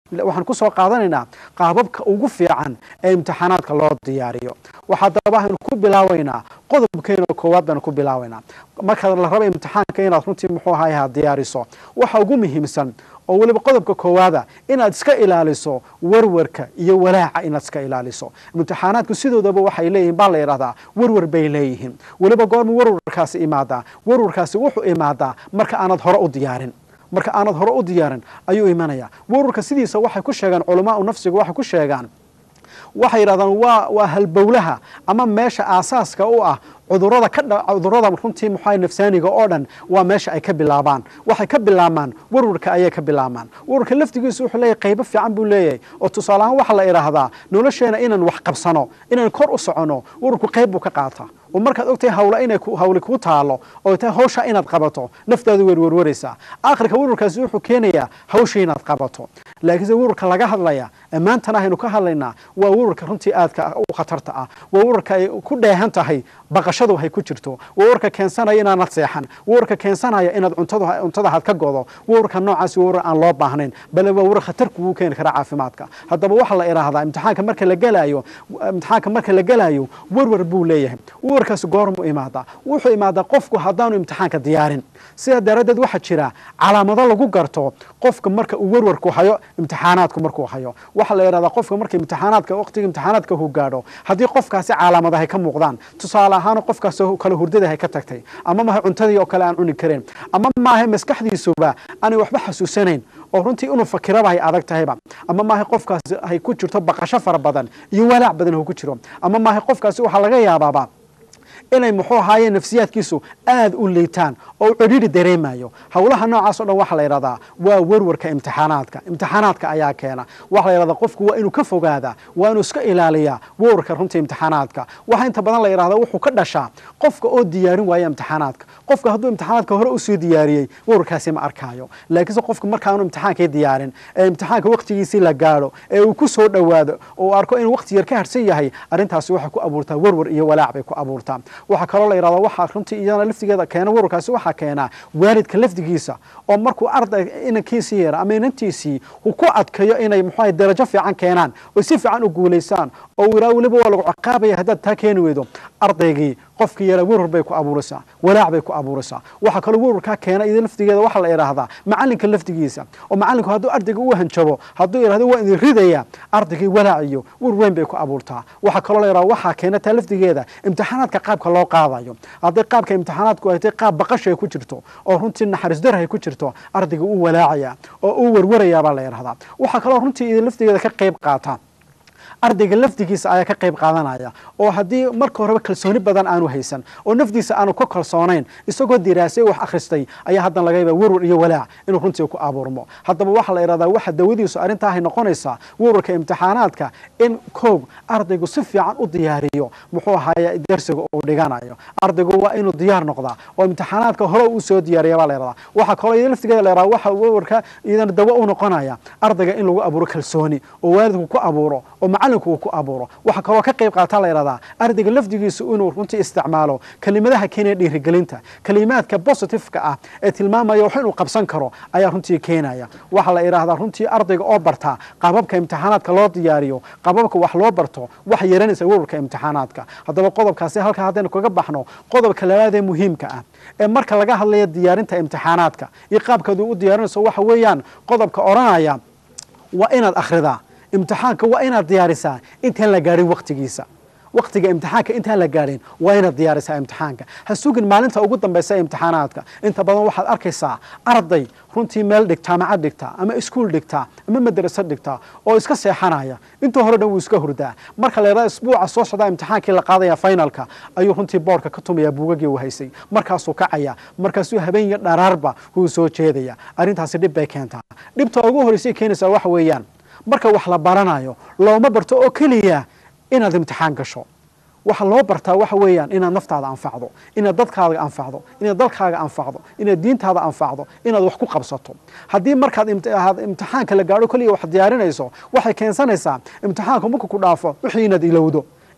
waxaan ku soo qaadanaynaa qaababka ugu fiican ee imtixaanaadka loo diyaariyo waxaa daba aynu ku bilaabaynaa qodobkeena koowaad baynu ku bilaabaynaa marka la raba imtixaanka inaad runtii muxuu ahayaha diyaariso waxa ugu muhiimsan oo weliba qodobka koowaada inaad iska ilaaliso warwarka iyo walaaca inaad iska ilaaliso imtixaanaadku sidoodaba waxay leeyihiin baa la yidhahdaa warwar bay leeyihiin weliba goormu warwarkaasi imaadaa warwarkaasi wuxuu imaadaa marka aanad hore u diyaarin marka aanad hore u diyaarin ayuu imanaya warwarka sidiisa waxay ku sheegaan culamaau nafsiga waxay ku sheegaan waxay yidhahdaan waa waa halbowlaha ama meesha aasaaska u ah cudurada ka cudurada runtii muxua nafsaaniga oo dhan waa meesha ay ka bilaabaan waxay ka bilaabmaan warwarka ayay ka bilaabmaan warwarka laftigiisu wuxuu leeyahay qaybo fiican buu leeyahay oo tusaale ahaan waxaa la idhaahdaa nolosheena inaan wax qabsano inaan kor u socono warwarku qayb buu ka qaataa oo markaad ogtahay hawla inay hawli kuu taalo oo tahay hawsha inaad qabato naftaadu werwerwaraysaa aakhirka warwarkaasi wuxuu keenayaa hawsha inaad qabato laakiinse warwarka laga hadlaya maantana aynu ka hadlaynaa waa warwarka runtii aadka u khatarta ah waa warwarka ay ku dheehan tahay baqashadu hay ku jirto waa warwarka keensanaya inaanad seexan waa warwarka keensanaya inaad cuntada had ka godo warwarka noocaasi waa warwar aan loo baahnayn bale waa warwar khatar kugu keeni kara caafimaadka haddaba waxaa la idhaahdaa imtixaanka marka la gelaayo imtixaanka marka la gelaayo warwar buu leeyahay warkaasi goormuu imaadaa wuxuu imaadaa qofku haddaanu imtixaanka diyaarin sidaa daraaddeed waxaa jira calaamado lagu garto qofka marka uu warwarku hayo imtixaanaadku markuu hayo waxaa la yidhahdaa qofka marka imtixaanaadka waqtiga imtixaanaadka uu gaadho haddii qofkaasi calaamadahay ka muuqdaan tusaale ahaan qofkaas kale hurdadahay ka tagtay ama maha cuntadii oo kale aan cuni karin ama maaha maskaxdiisuba aanay waxba xasuusanayn oo runtii inuu fakiraba hay adag tahayba ama maaha qofkaas hay ku jirto baqasho fara badan iyo walaac badan hu ku jiro ama maaha qofkaasi waxaa laga yaabaaba inay muxuu ahaayeen nafsiyaadkiisu aad u liitaan oo u cidhiidhi dareemayo howlaha noocaas o dhan waxaa la yidhahdaa waa warwarka imtixaanaadka imtixaanaadka ayaa keena waxaa la yidhahdaa qofku waa inuu ka fogaadaa waa inuu iska ilaaliyaa warwarka runta imtixaanaadka waxaa inta badan la yidhahdaa wuxuu ka dhashaa qofka oo diyaarin waaya imtixaanaadka qofka hadduu imtixaanaadka hore usoo diyaariyey warwarkaasi ma arkaayo laakiinse qofka markaanu imtixaankii diyaarin ee imtixaanka waqtigiisii la gaadho ee uu ku soo dhowaado oo uu arko inuu waqti yar ka harsan yahay arrintaasi waxay ku abuurtaa warwar iyo walaac bay ku abuurtaa waxaa kaloo la yidhahdaa waxaa runtii iyadana laftigeeda keena warwarkaasi waxaa keenaa waalidka lafdigiisa oo markuu arday inankiisii yara ama inantiisii uu ku adkayo inay muxuaha darajo fiican keenaan oo si fiican u guulaysaan oo uu yidhaha weliba waa lagu ciqaabaya haddaad taa keeni weydo ardaygii qofkii yara warwar bay ku abuuraysaa walaac bay ku abuuraysaa waxaa kaloo warwarkaa keena iyada laftigeeda waxaa la idhaahdaa macalinka laftigiisa oo macalinku hadduu ardayga u hanjabo hadduu yidhahdo waa idin ridaya ardaygii walaac iyo warweyn bay ku abuurtaa waxaa kaloo la yidhahda waxaa keena taa laftigeeda imtixaanaadka qaabka loo qaadayo hadday qaabka imtixaanaadku ay tahay qaab baqasha ay ku jirto oo runtii naxariis dar ay ku jirto ardayga uu walaacaya oo uu warwaraya baa la yidhahdaa waxaa kaloo runtii iyada laftigeeda ka qayb qaata ardayga lafdigiisa ayaa ka qayb qaadanaya oo haddii marka horeba kalsooni badan aanu haysan oo nafdiisa aanu ka kalsoonayn isagoo diraasay wax akhristay ayaa haddan laga yaaba warwar iyo walaac inuu runtii ku abuurmo haddaba waxaa la yidhahdaa waxa dawadiisu arrintaahay noqonaysaa warwarka imtixaanaadka in koog ardaygu si fiican u diyaariyo muxuu ahaaye darsiga uu dhiganayo ardaygu waa inuu diyaar noqdaa oo imtixaanaadka hore uu soo diyaariya baa la yidhahdaa waxaa kaloo iyada laftigeeda la yidhahdaa waxa warwarka iyadana dawo u noqonaya ardayga in lagu abuuro kalsooni oo waalidku ku abuuro oo macalinku uu ku abuuro waxaa kaloo ka qayb qaata la yidhahdaa ardayga lafdigiisu inuu runtii isticmaalo kelimadaha keenaya dhiirigelinta kelimaadka positiveka ah ee tilmaamaya wax inuu qabsan karo ayaa runtii keenaya waxaa la idhaahdaa runtii ardayga oo bartaa qababka imtixaanaadka loo diyaariyo qababka wax loo barto wax yaranaysa warwarka imtixaanaadka haddaba qodobkaasi halkaa haddaynu kaga baxno qodobka labaad ee muhiimka ah ee marka laga hadlayo diyaarinta imtixaanaadka iyo qaabkaad u diyaarinayso waxa weeyaan qodobka odhanaya waa inaad akhridaa imtixaanka waa inaad diyaarisaa intaan la gaadhin waqtigiisa waqtiga imtixaanka intaan la gaadhin waa inaad diyaarisaa imtixaanka ha sugin maalinta ugu dambaysa imtixaanaadka inta badan waxaad arkaysaa arday runtii meel dhigtaa macad dhigtaa ama iskuol dhigtaa ama madrasad dhigtaa oo iska seexanaya inta hore dhan wuu iska hurdaa marka la yidhahdo isbuuca soo socdaa imtixaankii la qaadaya finalka ayuu runtii boorka ka tumaya buugagii uu haysay markaasuu kacaya markaasuu habeen iyo dharaarba wuu soo jeedaya arrintaasi dhib bay keentaa dhibta ugu horreysay keenaysaa waxa weeyaan marka wax la baranayo looma barto oo keliya inaad imtixaan gasho waxa loo bartaa waxa weeyaan inaad naftaada anfacdo inaad dadkaaga anfacdo inaad dalkaaga anfacdo inaad diintaada anfacdo inaad wax ku qabsato haddii markaad imtixaanka la gaadho keliya wax diyaarinayso waxay keensanaysaa imtixaanku marka ku dhaafo wixii inaad ilowdo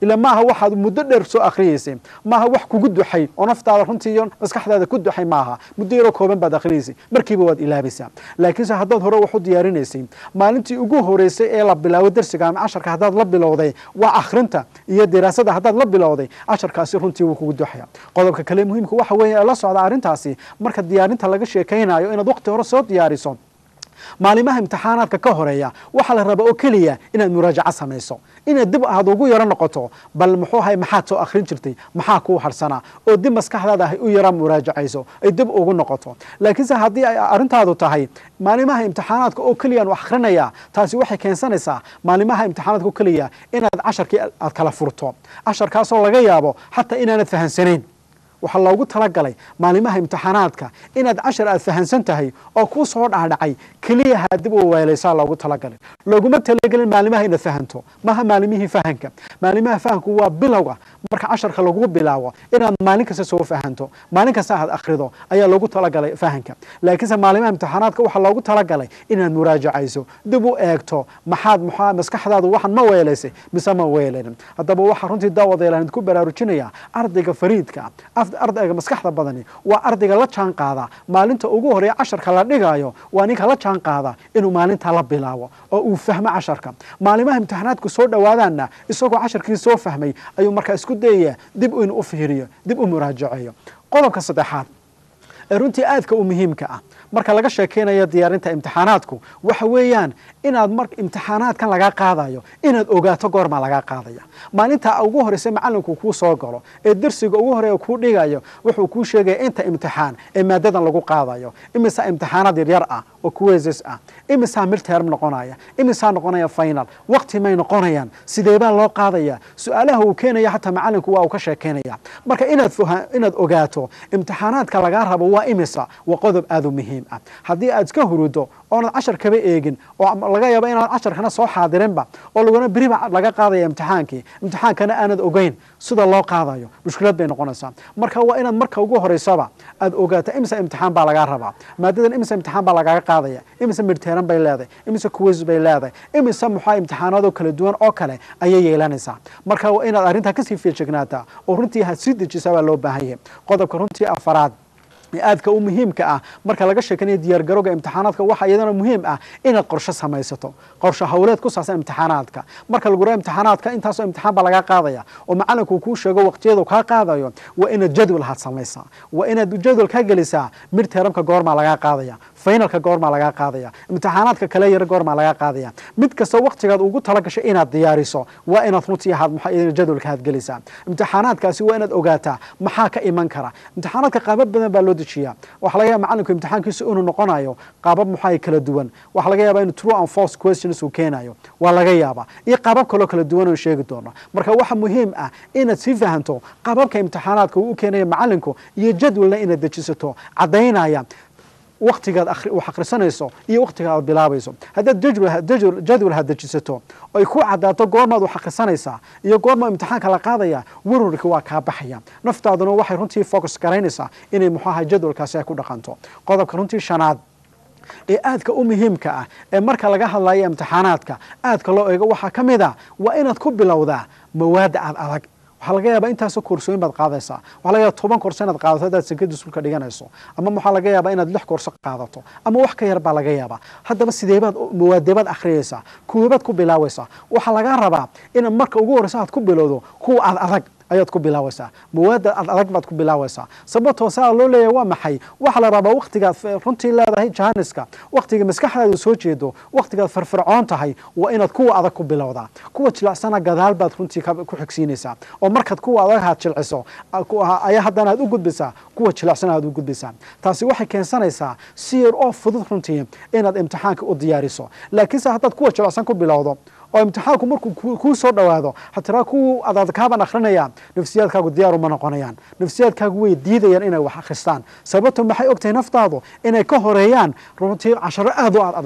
ila maaha waxaad muddo dheer soo akhriyeysay maaha wax kugu duxay oo naftaada runtii iyo maskaxdaada ku duxay maaha muddo yaroo kooban baad akhriyeysay markiiba waad ilaabaysaa laakiinse haddaad hore wax u diyaarinaysay maalintii ugu horeysay ee la bilaabo dersiga ama casharka haddaad la bilowday waa akhrinta iyo diraasada haddaad la bilowday casharkaasi runtii wuu kugu duxaya qodobka kale muhiimka waxa weeye ee la socda arrintaasi marka diyaarinta laga sheekaynayo inaad waqti hore soo diyaariso maalimaha imtixaanaadka ka horeeya waxaa la rabaa oo keliya inaad muraajaco samayso inaad dib aad ugu yaro noqoto bal muxuu ahay maxaad soo akhrin jirtay maxaa kuu harsanaa oo dib maskaxdaada ahay u yara muraajacayso ay dib ugu noqoto laakiinse haddii ay arrintaadu tahay maalimaha imtixaanaadka oo keliyaan wax akhrinayaa taasi waxay keensanaysaa maalimaha imtixaanaadka oo keliya inaad casharkii aad kala furto casharkaasoo laga yaabo xataa inaanad fahansanayn waxaa loogu talagalay maalimaha imtixaanaadka inaad cashar aad fahansan tahay oo kuu soo dhaadhacay keliya ha dib u weelaysaa loogu talagalay looguma talagelin maalimaha inaad fahanto maha maalimihii fahanka maalimaha fahanku waa bilowga marka casharka lagu bilaabo inaad maalin kasta soo fahanto maalin kasta aad akhrido ayaa loogu talagalay fahanka laakiinse maalimaha imtixaanaadka waxaa loogu talagalay inaad muraajacayso dib u eegto maxaad maxaa maskaxdaadu waxaan ma weelaysay mise ma weelanin haddaba waxaa runtii daawadeelaan ku baraarujinaya ardayga fariidka ardayga maskaxda badani waa ardayga la jaan qaada maalinta ugu horeeya casharka la dhigayo waa ninka la jaan qaada inuu maalintaa la bilaabo oo uu fahmo casharka maalimaha imtixaanaadku soo dhowaadaanna isagoo casharkii soo fahmay ayuu markaa isku dayaya dib inuu u fiiriyo dib u muraajaceeyo qodobka saddexaad ee runtii aadka u muhiimka ah marka laga sheekeynayo diyaarinta imtixaanaadku waxa weeyaan inaad mar imtixaanaadkan lagaa qaadayo inaad ogaato goormaa lagaa qaadaya maalinta ugu horeysa macalinku kuu soo galo ee dersiga ugu horeeya kuu dhigayo wuxuu kuu sheegaya inta imtixaan ee maadadan lagu qaadayo imisaa imtixaanaad yaryar ah oo kuweeses ah imisaa midterm noqonaya imisaa noqonaya final waqti may noqonayaan sideebaa loo qaadaya su-aalaha uu keenaya xataa macalinku waa uu ka sheekeynaya marka inaad inaad ogaato imtixaanaadka lagaa rabo waa imisa waa qodob aad u muhiim ah haddii aad iska hurudo oonad cashar kaba eegin oo laga yaabo inaad casharkana soo xaadirinba oo laguna beriba laga qaadaya imtixaankii imtixaankana aanad ogeyn sida loo qaadayo mushkilad bay noqonaysaa marka waa inaad marka ugu horeysaba aad ogaato imisa imtixaan baa lagaa rabaa maadadan imisa imtixaan baa lagaaga qaadaya imisa midteeran bay leedahay imisa kuweys bay leedahay imisa muxaa imtixaanaadoo kala duwan oo kale ayay yeelanaysaa marka waa inaad arrintaa kasii feejignaataa oo runtii had sii dejisaa baa loo baahan yahay qodobka runtii afaraad aadka u muhiimka ah marka laga sheekanayo diyaargarowga imtixaanaadka waxaa iyadana muhiim ah inaad qorshe samaysato qorshe hawleed ku saabsan imtixaanaadka marka lagu raa imtixaanaadka intaasoo imtixaan baa lagaa qaadaya oo macalinku kuu sheego waqtiyadu kaa qaadayo waa inaad jadwal had samaysaa waa inaad jadwal ka gelisaa midteramka goormaa lagaa qaadaya finalka goormaa lagaa qaadaya imtixaanaadka kale yar goormaa lagaa qaadaya mid kasta waqtigaad ugu talagashay inaad diyaariso waa inaad runtii ahaad maxaa jadwalka had gelisaa imtixaanaadkaasi waa inaad ogaataa maxaa ka iman kara imtixaanaadka qaabab badan baa loo dejiyaa waxaa laga yaaba macalinku imtixaankiisu inuu noqonayo qaabab maxaa kala duwan waxaa laga yaaba inuu true and false questions uu keenayo waa laga yaaba iyo qaabab kaloo kala duwan oo sheegi doono marka waxa muhiim ah inaad sii fahanto qaababka imtixaanaadka uu u keenayo macalinku iyo jadwalna inaad dejisato caddaynaya waktigaad wax akhrisanayso iyo waktiga aad bilaabayso haddaad jadwal had dejisato ay ku cadaato goormaad wax akhrisanaysaa iyo goormaa imtixaanka la qaadaya werwarka waa kaa baxaya naftaaduna waxay runtii focus garaynaysaa inay muxuu ahay jadwalkaasi ay ku dhaqanto qodobka runtii shanaad ee aadka u muhiimka ah ee marka laga hadlayo imtixaanaadka aadka loo eego waxaa ka mid a waa inaad ku bilowdaa mawaadda aad adag waxaa laga yaaba intaasoo koorsooyin baad qaadaysaa waxaa laga yaaba toban koorso inaad qaadato haddaad sekada sulka dhiganayso ama waxaa laga yaabaa inaad lix koorso qaadato ama wax ka yar baa laga yaabaa haddaba sideebaad mawaadebaad akhriyaysaa kuwabaad ku bilaawaysaa waxaa lagaa rabaa inaad marka ugu horreysa aad ku bilowdo kuwa aad adag ayaad ku bilaawaysaa mawaadda aad adag baad ku bilaawaysaa sababtoo saa loo leeyahay waa maxay waxaa la rabaa waktigaad runtii leedahay jahaniska waktiga maskaxdaadu soo jeedo waktigaad farfircoon tahay waa inaad kuwa adag ku bilowdaa kuwa jilacsana gadaal baad runtii ku xigsiinaysaa oo markaad kuwa adag aad jilciso ayaa haddana aad u gudbaysaa kuwa jilacsana aad u gudbaysaa taasi waxay keensanaysaa si yar oo fudud runtii inaad imtixaanka u diyaariso laakiinse haddaad kuwa jilacsan ku bilowdo oo imtixaanku markuu kuu soo dhowaado hatiraa kuwa adaadkaabaan akhrinaya nafsiyaadkaagu diyaar uma noqonayaan nafsiyaadkaagu way diidayaan inay wax akhristaan sababto maxay ogtahay naftaadu inay ka horeeyaan runtii casharo aad u aad adag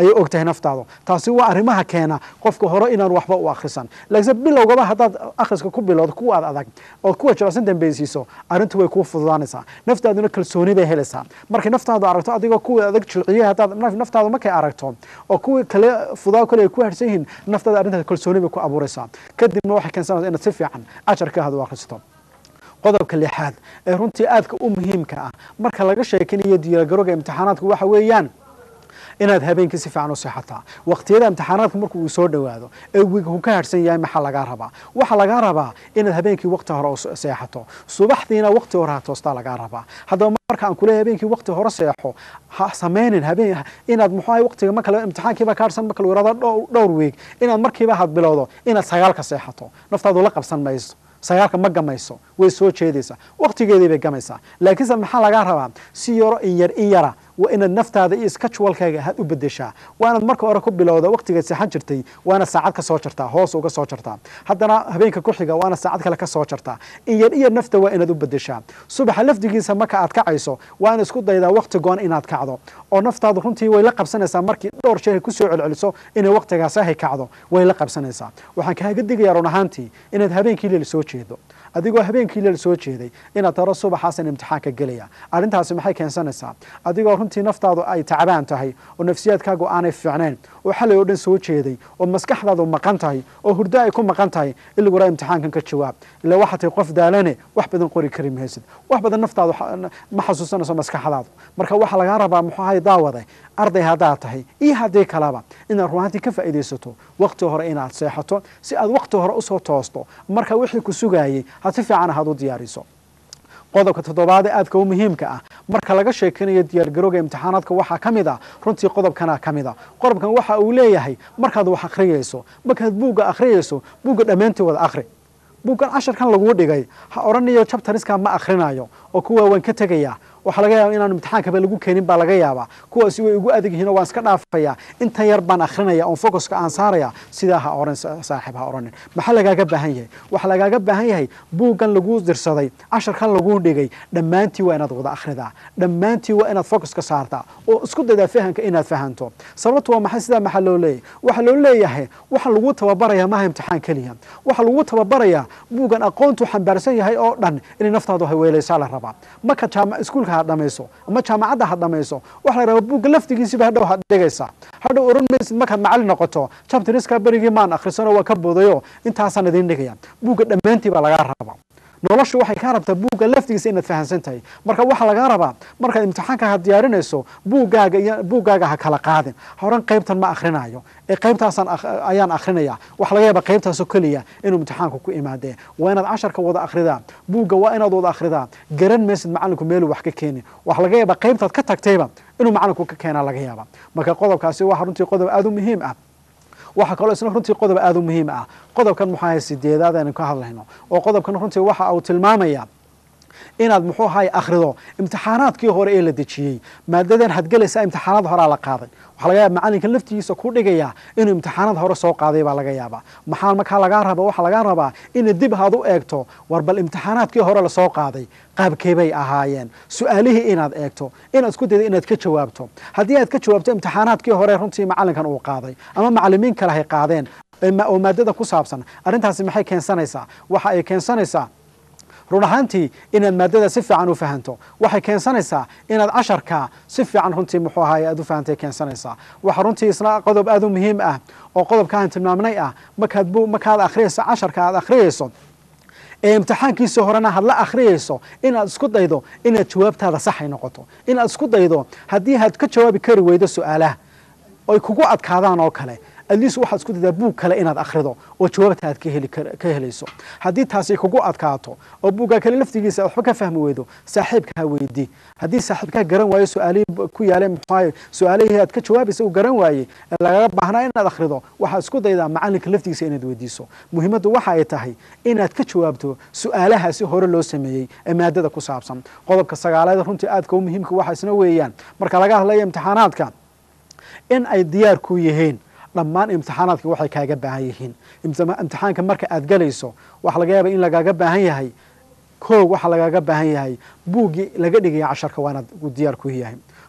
ayay og tahay naftaadu taasi waa arrimaha keena qofka hore inaan waxba u akhrisan laakiinse bilowgaba haddaad akhriska ku bilowdo kuwa aad adag ood kuwa jilicsan dambaysiiso arrintu way kuu fududaanaysaa naftaaduna kalsooni bay helaysaa markay naftaadu aragto adigoo kuwa adag jilciyay haddaad naftaadu markay aragto oo kuwii kale fudaa kale ay ku harsan yihiin naftaada arrintaas kalsooni bay ku abuuraysaa kadibna waxay keensanaysaa inaad si fiican ajarka aad u akhrisato qodobka lixaad ee runtii aadka u muhiimka ah marka laga sheekinayo diyaargarowga imtixaanaadku waxa weeyaan inaad habeenkii si fiican u seexataa waqtiyada imtixaanaadka markuu soo dhowaado ee wiigu ka harsan yahay maxaa lagaa rabaa waxaa lagaa rabaa inaad habeenkii waqti hore seexato subaxdiina waqti hore ha toostaa lagaa rabaa haddaba marka aan kuleeyahay habeenkii waqti hore seexo ha samaynin habeen inaad muxuu ahay waqtiga marka imtixaankiiba ka harsan marka lagu yaraado dhowr wiig inaad markiiba had bilowdo inaad sagaalka seexato naftaadu la qabsan mayso sagaalka ma gamayso way soo jeedaysaa waqtigeedii bay gamaysaa laakiinse maxaa lagaa rabaa si yaro in yar in yara waa inaad naftaada iyo skajwalkaaga had u bedeshaa waa inaad marka hore ku bilowda waqtigaad seexan jirtay waa inaad saacad ka soo jartaa hoos uga soo jartaa haddana habeenka ku xiga waa inaad saacad kale ka soo jartaa in yar in yar nafta waa inaad u bedeshaa subaxa lafdigiisa marka aad kacayso waa inaad isku daydaa waqti goon inaad kacdo oo naftaadu runtii way la qabsanaysaa markii dhowr jeer ay kusoo celceliso inay waqtigaasi hay kacdo way la qabsanaysaa waxaan kaaga digayaa run ahaantii inaad habeenkii leel soo jeedo adigoo habeenkii leel soo jeeday inaad taro subaxaasan imtixaanka gelaya arrintaasi maxay keensanaysaa adigoo runtii naftaadu ay tacbaan tahay oo nafsiyaadkaagu aanay fiicnayn oo xalay oo dhan soo jeeday oo maskaxdaadu maqan tahay oo hurdo ay ku maqan tahay in lagu raa imtixaankan ka jawaab ila waxaa tahay qof daalane wax badan qori kari maysid wax badan naftaadu ma xasuusanayso maskaxdaadu marka waxaa lagaa rabaa muxuu ahay daawade arday haddaad tahay iyo haddii kaleba inaad runaantii ka faa'iidaysato waqti hore inaad seexato si aad waqti hore usoo toosto marka wixii ku sugaayey had si fiican ahaad u diyaariso qodobka toddobaad ee aadka u muhiimka ah marka laga sheekanayo diyaargarowga imtixaanaadka waxaa ka mid a runtii qodobkana ka mid a qodobkan waxa uu leeyahay markaad wax akhriyayso markaad buugga akhriyayso buugga dhammaantii wada akhri buuggan casharkan laguu dhigay ha odhanayo jabtariskaa ma akhrinayo oo kuwa waan ka tegayaa waxaa laga yaaba inaan imtixaankaba lagu keenin baa laga yaabaa kuwaasi way igu adag yihiin oo waan iska dhaafaya intan yar baan akhrinaya oon focuska aan saaraya sidaa ha oran saaxiib ha odhanin maxaa lagaaga baahan yahay waxaa lagaaga baahan yahay buuggan laguu dirsaday casharkan laguu dhigay dhammaantii waa inaad wada akhridaa dhammaantii waa inaad focuska saartaa oo isku daydaa fahamka inaad fahanto sababtu waa maxay sidaa maxaa loo leeyahay waxaa loo leeyahay waxa lagu tababaraya maaha imtixaan keliya waxa lagu tababarayaa buuggan aqoontuu xambaarsan yahay oo dhan inay naftaadu hayweelaysaa la rabaa marka jaama iskuulka ha dhamayso ama jaamacadda ha dhamayso waxa la rabaa buugga laftigiisiba hadhow had dhigaysaa hadhow oran maysid markaad macallin noqoto jabtiriska berigii maan akhrisanoo waa ka boodayo intaasaan idiin dhigaya buugga dhammaantii baa lagaa rabaa noloshu waxay kaa rabtaa buugga laftigiisa inaad fahamsan tahay marka waxaa lagaa rabaa markaad imtixaanka ha diyaarinayso buuggaaga iyo buuggaaga ha kala qaadin horan qaybtan ma akhrinayo ee qaybtaasaan ayaan akhrinaya waxa laga yaaba qaybtaasoo keliya inuu imtixaanku ku imaadee waa inaad casharka wada akhridaa buugga waa inaad wada akhridaa garan maysid macallinku meeluu wax ka keenin waxa laga yaaba qaybtaad ka tagtayba inuu macallinku ka keenaa laga yaaba marka qodobkaasi waa runtii qodob aada u muhiim ah waxaa kaloo isna runtii qodob aada u muhiim ah qodobkan muxuu ahay sideedaad aynu ka hadlayno oo qodobkan runtii waxa uu tilmaamaya inaad muxuu ahay akhrido imtixaanaadkii hore ee la dejiyey maadadan hadgelaysaa imtixaanad horaa la qaaday waxaa laga yaaba macallinka laftigiisa ku dhigaya inuu imtixaanad hore soo qaaday baa laga yaabaa maxaa markaa lagaa raba waxaa lagaa rabaa inaad dib haad u eegto war bal imtixaanaadkii hore lasoo qaaday qaabkeebay ahaayeen su-aalihii inaad eegto inaad isku dayda inaad ka jawaabto haddii aad ka jawaabto imtixaanaadkii hore runtii macallinkan uu qaaday ama macallimiin kale hay qaadeen oo maadada ku saabsan arrintaasi maxay keensanaysaa waxa ay keensanaysaa run ahaantii inaad maadada si fiican u fahanto waxay keensanaysaa inaad casharka si fiican runtii muxuu ahaay aad u fahantay keensanaysaa waxa runtii isna qodob aada u muhiim ah oo qodobkaan tilmaamnay ah markaad bu markaad akhriyayso casharka aad akhriyayso ee imtixaankiisii horena had la akhriyayso inaad isku daydo inaad jawaabtaada saxay noqoto inaad isku daydo haddii aad ka jawaabi kari weydo su-aalaha oy kugu adkaadaan oo kale atleast waxaad isku daydaa buug kale inaad akhrido oo jawaabta aad ka helayso haddii taasi kugu adkaato oo buuggaa kale laftigiisa waxba ka fahmi weydo saaxiibkaa weydii haddii saaxiibkaa garan waayo su-aalihii ku yaalee muxuahay su-aalihii aad ka jawaabaysa uu garan waayey ee lagaga baahnaa inaad akhrido waxaad isku daydaa macallinka laftigiisa inaad weydiiso muhiimaddu waxa ay tahay inaad ka jawaabto su-aalahaasi hore loo sameeyey ee maadada ku saabsan qodobka sagaaleed runtii aadka u muhiimka waxa isna weeyaan marka laga hadlayo imtixaanaadka in ay diyaar ku yihiin dhammaan imtixaanaadka waxay kaaga baahan yihiin imtixaanka marka aad galayso waxaa laga yaaba in lagaaga baahan yahay koog waxaa lagaaga baahan yahay buuggii laga dhigaya casharka waa inaad diyaar ku yahay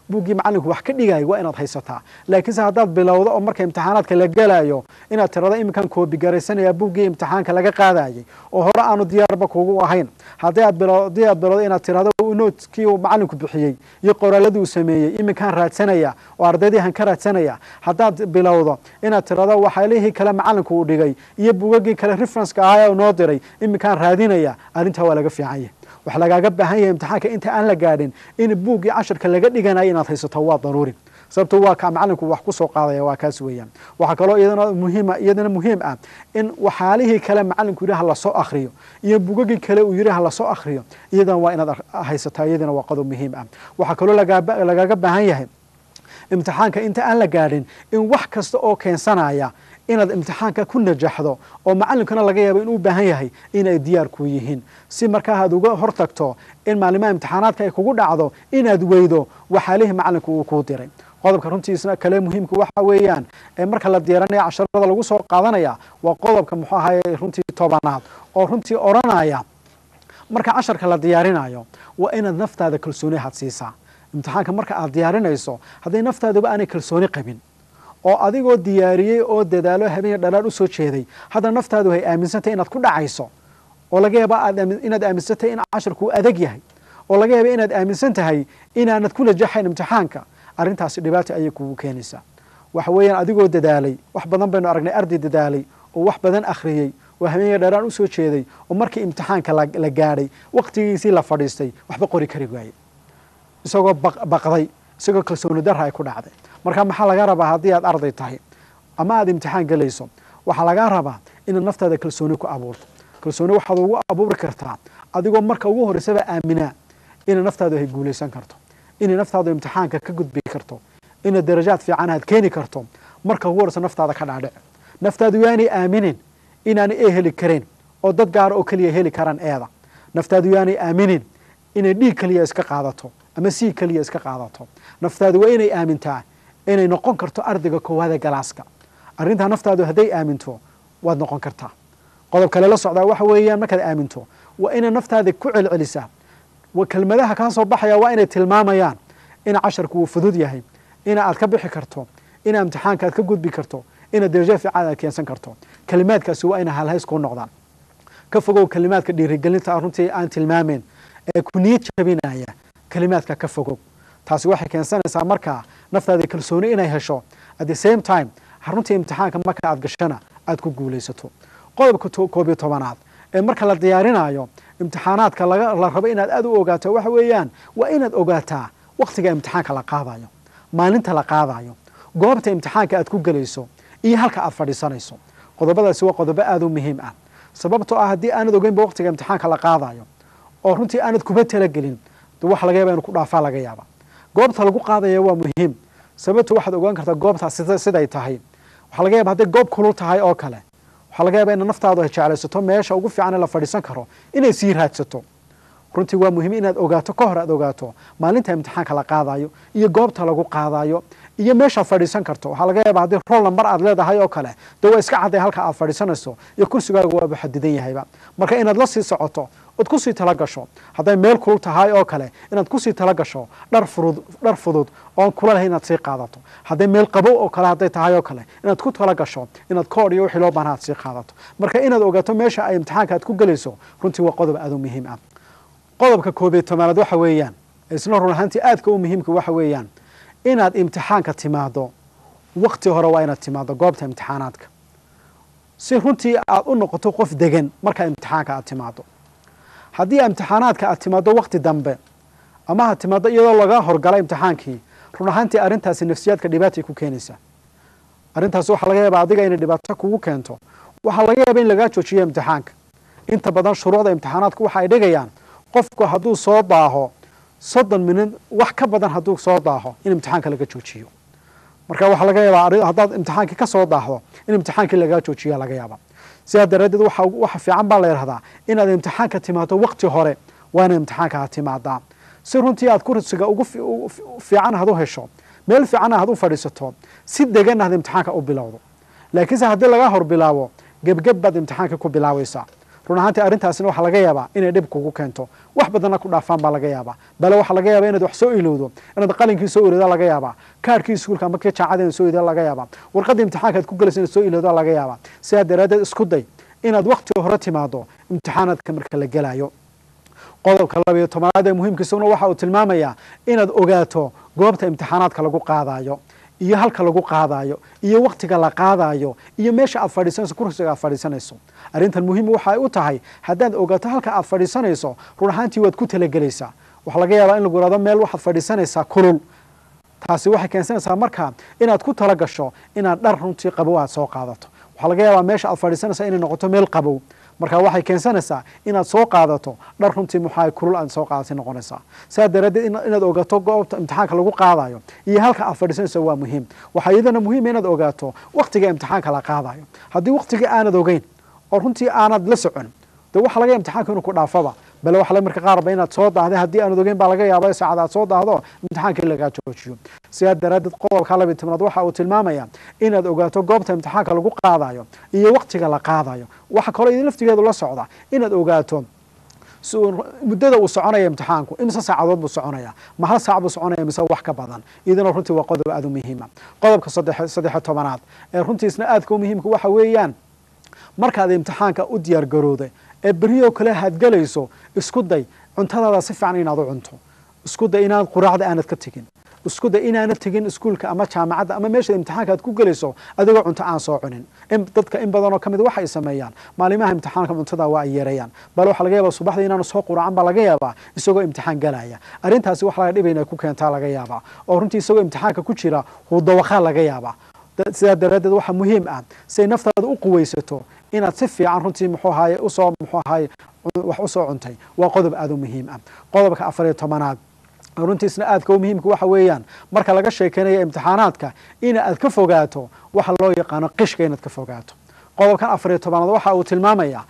buuggii macalinku wax ka dhigaayo waa inaad haysataa laakiinse haddaad bilowdo oo marka imtixaanaadka la gelayo inaad tirado iminkan koobigaraysanaya buuggii imtixaanka laga qaadayay oo hore aanu diyaarba kugu ahayn haddii aad bilo haddii aad bilowdo inaad tirado noodkii uu macalinku bixiyey iyo qoraaladii uu sameeyey iminkaan raadsanaya oo ardaydiihan ka raadsanaya haddaad bilowdo inaad tirado waxyaalihii kale macalinku uu dhigay iyo buugagii kale referenceka ahaa ee noo diray iminkaan raadinaya arrintaa waa laga fiican yahay waxa lagaaga baahan yahay imtixaanka inta aan la gaadhin in buuggii casharka laga dhiganayo inaad haysato waa daruuri sababto waa kaa macalinku wax ku soo qaadaya waa kaas weeyaan waxaa kaloo iyadana muhiima iyadana muhiim ah in waxyaalihii kale macalinku yidhi ha lasoo akriyo iyo bugagii kale uu yidhi ha lasoo akriyo iyadana waa inaad haysataa iyadana waa qodob muhiim ah waxaa kaloo lagaaga baahan yahay imtixaanka inta aan la gaadhin in wax kasta oo keensanaya inaad imtixaanka ku najaxdo oo macalinkuna laga yaabo inuu u baahan yahay inay diyaar ku yihiin si markaa aad uga hortagto in maalimaha imtixaanaadka ay kugu dhacdo inaad weydo waxaalihii macalinku uu kuu diray qodobka runtiisna kale muhiimka waxa weeyaan ee marka la diyaaranaya casharada lagu soo qaadanaya waa qodobka muxuu ahaye runtii tobanaad oo runtii odhanaya marka casharka la diyaarinayo waa inaad naftaada kalsooni had siisaa imtixaanka marka aad diyaarinayso hadday naftaaduba aanay kalsooni qabin oo adigoo diyaariyey oo dadaalo habeen dhalaal usoo jeeday haddana naftaadu hay aaminsantahy inaad ku dhacayso oo laga yaaba inaad aaminsantahay in casharku adag yahay oo laga yaaba inaad aaminsan tahay inaanad ku najaxayn imtixaanka arrintaasi dhibaato ayay kugu keenaysaa waxa weeyaan adigoo dadaalay wax badan baynu aragnay arday dadaalay oo wax badan akhriyey oo habeenka dharaan usoo jeeday oo markii imtixaanka la gaadhay waqtigiisii la fadhiistay waxba qori kari waaye isagoo baqday isagoo kalsooni darra ay ku dhacday marka maxaa laga rabaa haddii aad arday tahay ama aad imtixaan gelayso waxaa lagaa rabaa inaad naftaada kalsooni ku abuurto kalsooni waxaad ugu abuuri kartaa adigoo marka ugu horreysaba aaminaa inay naftaadu ay guulaysan karto inay naftaadu imtixaanka ka gudbi karto inay darajaad fiican aad keeni karto marka ugu horreysa naftaada ka dhaadhic naftaadu yaanay aaminin inaanay ee heli kareen oo dad gaara oo keliya heli karaan eeda naftaadu yaanay aaminin inay dhiig keliya iska qaadato ama sii keliya iska qaadato naftaadu waa inay aamintaa inay noqon karto ardayga koowaada galaaska arrintaa naftaadu hadday aaminto waad noqon kartaa qodob kale la socdaa waxa weeyaan markaad aaminto waa inay naftaada ku celcelisaa kelmadaha kaa soo baxaya waa inay tilmaamayaan in casharku uu fudud yahay ina aad ka bixi karto ina imtixaanka aad ka gudbi karto ina darajo fiican aad keensan karto kelimaadkaasi waa inay halhays kuu noqdaan ka fogow kelimaadka dhiirigelinta runtii aan tilmaameen ee ku niyad jabinaya kelimaadka ka fogow taasi waxay keensanaysaa markaa naftaada kalsooni inay hesho at the same time runtii imtixaanka marka aad gashana aad ku guulaysato qodobka koob iyo tobanaad ee marka la diyaarinayo imtixaanaadka la rabo inaad aad u ogaato waxa weeyaan waa inaad ogaataa waktiga imtixaanka la qaadayo maalinta la qaadayo goobta imtixaanka aad ku gelayso iyo halka aad fadhiisanayso qodobadaasi waa qodobo aad u muhiim ah sababtoo ah haddii aanad ogeynba waktiga imtixaanka la qaadayo oo runtii aanad kuba talagelin waxa laga yaba inu ku dhaafaa laga yaaba goobta lagu qaadaya waa muhiim sababto waxaad ogaan kartaa goobtaas siday tahay waxaa laga yaba hadday goob kulul tahay oo kale waxaa laga yaaba ina naftaadu ay jeclaysato meesha ugu fiican ee la fadhiisan karo inay sii raadsato runtii waa muhiim inaad ogaato ka hor aad ogaato maalinta imtixaanka la qaadayo iyo goobta lagu qaadayo iyo meeshaad fadhiisan karto waxaa laga yaaba haddii rool nambar aad leedahay oo kale dee waa iska cadday halka aad fadhiisanayso iyo kursigaaga waaba xadidan yahayba marka inaad la sii socoto ood kusii tala gasho hadday meel kulul tahay oo kale inaad kusii tala gasho dhar furud dhar fudud oon kula lahay inaad sii qaadato hadday meel qabow oo kale hadday tahay oo kale inaad ku tala gasho inaad koodh iyo wixii loo baana aad sii qaadato marka inaad ogaato meesha ay imtixaanka aad ku gelayso runtii waa qodob aad u muhiim ah qodobka koobiyo tobanaad waxa weeyaan isna run ahaantii aadka u muhiimka waxa weeyaan inaad imtixaanka timaado wakti hore waa inaad timaado goobta imtixaanaadka si runtii aad u noqoto qof degan markaa imtixaanka aad timaado haddii imtixaanaadka aad timaado wakti dambe ama ha timaado iyadoo laga horgala imtixaankii run ahaantii arrintaasi nafsiyaadka dhibaatay ku keenaysaa arrintaas waxaa laga yaaba adiga inay dhibaato kugu keento waxaa laga yaaba in lagaa joojiyo imtixaanka inta badan shuruucda imtixaanaadku waxa ay dhigayaan qofku hadduu soo daaho soddon minid wax ka badan hadduu soo daaho in imtixaanka laga joojiyo marka waxaa laga yaabaa haddaad imtixaankii ka soo daahdo in imtixaankii lagaa joojiya laga yaaba sidaa daraaddeed waxa fiican baa la yidhahdaa inaad imtixaanka timaado wakti hore waa ina imtixaanka aad timaadaa si runtii aad kursiga ugu fiican had u hesho meel fiican had u fadhiisato si degan had imtixaanka u bilowdo laakiinse haddii laga hor bilaabo gebgeb baad imtixaanka ku bilaabaysaa run ahaantii arrintaasina waxaa laga yaabaa inay dhib kugu keento wax badanna ku dhaafaan baa laga yaabaa bale waxaa laga yaabaa inaad wax soo ilowdo inaad qalinkii soo ilowda laga yaabaa kaarhkii iskuulka ama kii jaacada inaad soo ilowda laga yaabaa warqaddii imtixaanka aad ku galaysa inaad soo ilowda laga yaabaa sidaa daraaddeed isku day inaad wakti hore timaado imtixaanaadka marka la gelayo qodobka labayo tobanaad ee muhiimkiisuna waxa uu tilmaamayaa inaad ogaato goobta imtixaanaadka lagu qaadayo iyo halka lagu qaadayo iyo waktiga la qaadayo iyo meesha aad fadhiisanayso kursiga aad fadhiisanayso arrintan muhiim waxay u tahay haddaad ogaato halka aad fadhiisanayso run ahaantii waad ku talagelaysaa waxaa laga yaabaa in lagu ihahdo meel waxaad fadhiisanaysaa kulul taasi waxay keensanaysaa markaa inaad ku tala gasho inaad dhar runtii qabow aad soo qaadato waxaa laga yaabaa meesha aad fadhiisanaysaa inay noqoto meel qabow marka waxay keensanaysaa inaad soo qaadato dhar runtii muxaa kulul aad soo qaadatay noqonaysaa sidaa daraaddeed inaad ogaato goobta imtixaanka lagu qaadayo iyo halka aad fadhiisanayso waa muhiim waxaa iyadana muhiima inaad ogaato waktiga imtixaanka la qaadayo haddii waktigii aanad ogeyn oo runtii aanad la socon de waxa laga imtixaanka inuu ku dhaafaba bale waxa marka qaarba inaad soo daahday haddii aanad ogeyn baa laga yaaba saacad aad soo daahdo imtixaanka in lagaa joojiyo sidaa daraaddeed qodobka labiy tobnaad waxa uu tilmaamaya inaad ogaato goobta imtixaanka lagu qaadayo iyo waktiga la qaadayo waxa kaloo idin laftigeedu la socda inaad ogaato muddada uu soconaya imtixaanku imise saacadood buu soconaya ma hal saac buu soconaya mise wax ka badan iyadana runtii waa qodob aada u muhiima qodobka saddex tobanaad ee runtiisna aadka u muhiimka waxa weeyaan markaad imtixaanka u diyaar garowday ee beriyoo kale haad gelayso isku day cuntadaada si fiican inaad u cunto isku day inaad quraacda aanad ka tegin isku day inaanad tegin iskuulka ama jaamacadda ama meesha imtixaanka aad ku gelayso adigoo cunto aan soo cunin dadka in badanoo ka mid waxay sameeyaan maalimaha imtixaanka cuntada waa ay yeerayaan bale waxaa laga yaabaa subaxdii inaanu soo quraacan baa laga yaabaa isagoo imtixaan galaya arrintaasi wax laga dhibayna ku keentaa laga yaabaa oo runtii isagoo imtixaanka ku jira hudawaqaa laga yaabaa sidaa daraaddeed waxaa muhiim ah siay naftaada u quwaysato inaad si fiican runtii muxuu ahaye usoo muxuu ahaye wax usoo cuntay waa qodob aada u muhiim ah qodobka afar iyo tobanaad runtiisna aadka u muhiimka waxa weeyaan marka laga sheekeynaya imtixaanaadka in aad ka fogaato waxa loo yaqaano qishka inaad ka fogaato qodobkan afar iyo tobanaad waxa uu tilmaamayaa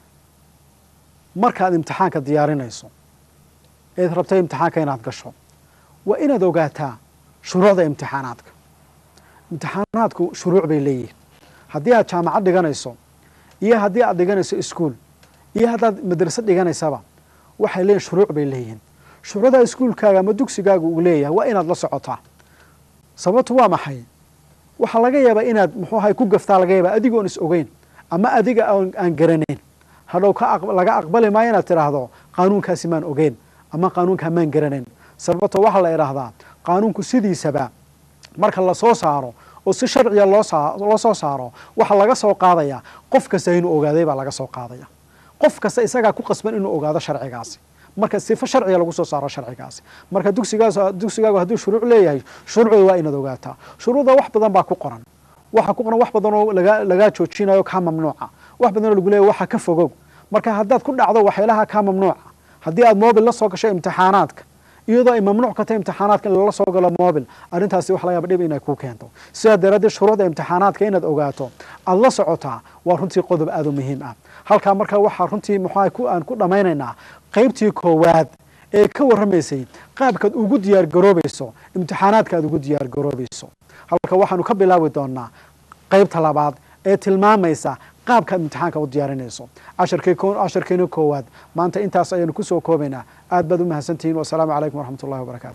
markaad imtixaanka diyaarinayso eed rabtay imtixaanka inaad gasho waa inaad ogaataa shuruucda imtixaanaadka imtixaanaadku shuruuc bay leeyihin haddii aad jaamacad dhiganayso iyo haddii aad dhiganayso iskuol iyo haddaad madrasad dhiganaysaba waxay leeyihin shuruuc bay leeyihiin shuruucda iskuulkaaga ama dugsigaaga uu leeyahay waa inaad la socotaa sababtu waa maxay waxaa laga yaabaa inaad muxuu ahay ku gaftaa laga yaabaa adigoon is ogeyn ama adiga aan garanayn hadhow laga aqbali maayo inaad tidhaahdo qaanuunkaasi maan ogeyn ama qaanuunkaa maan garanayn sababto waxaa la idhaahdaa qaanuunku sidiisaba marka lasoo saaro oo si sharciga loo soo saaro waxaa laga soo qaadaya qof kasta inuu ogaaday baa laga soo qaadaya qof kasta isagaa ku qasban inuu ogaado sharcigaasi marka sifo sharciga lagu soo saaro sharcigaasi marka dugsigaas dugsigaagu hadduu shuruuc leeyahay shuruucda waa inaad ogaataa shuruucda wax badan baa ku qoran waxa ku qoran wax badan oo laga lagaa joojinayo kaa mamnuuca wax badan oo lagu leeyahy waxa ka fogow marka haddaad ku dhacdo waxyaalaha kaa mamnuuca haddii aad mobil la soo gasho imtixaanaadka iyadoo ay mamnuuc ka tahay imtixaanaadka in lala soo galo mobil arrintaasi wax laga yaaba dhib inay ku keento sidaa daraaddeed shuruucda imtixaanaadka inaad ogaato aada la socotaa waa runtii qodob aada u muhiim ah halkaa marka waxaa runtii muxuu aan ku dhammaynaynaa qaybtii koowaad ee ka warramaysay qaabkaad ugu diyaar garoobayso imtixaanaadka aad ugu diyaar garoobayso halka waxaanu ka bilaabi doonaa qaybta labaad ee tilmaamaysa qaabkaad imtixaanka u diyaarinayso casharkeena koowaad maanta intaas ayaanu kusoo koobaynaa aad baad u mahadsantihiin wasalaamu calaykum waraxmat ullahi wabarakatu